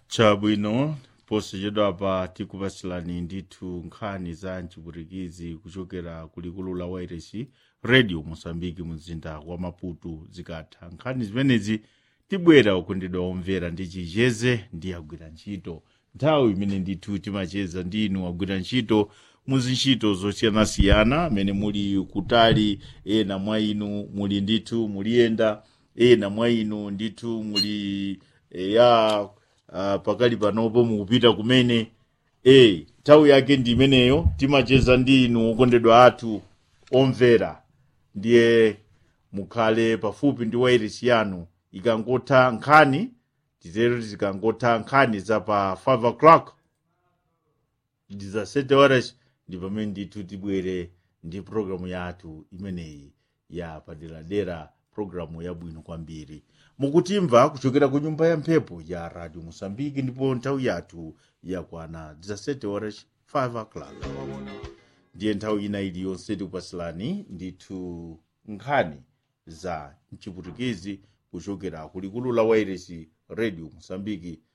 chabwino posachedwa pa tikupasilani ndithu nkhani za mchipwitikizi kuchokera kulikulu la wairesi radio mosambiki mzinda wa maputo zikatha nkhani zimenezi tibwera okondedwa omvera ndi chicheze ndi agwira ntchito nthawi imene ndithu timacheza ndi inu agwira ntchito muzintchito zosiyanasiyana amene muli kutali ena mwa inu muli ndithu muliyenda ena mwa inu ndithu muli e, ya uh, pakali panopo mukupita kumene e nthawi yake ndi imeneyo timacheza ndi inu okondedwa athu omvera ndiye mukhale pafupi ndi wairesi yanu ikangotha nkhani titero zikangotha nkhani za pa 5 o'clock za 7 horas ndi pamene ndithu tibwere ndi programu yathu imeneyi ya paderadera programu yabwino kwambiri mukutimva kuchokera ku nyumba ya mphepo ya radio mosambiki ndipo nthawi yathu yakwana 17 horas 5 o'clock ndiye nthawi ina iliyonse tikupasilani ndithu nkhani za mchipwitikizi kuchokera kulikulu la wairesi radio mosambiki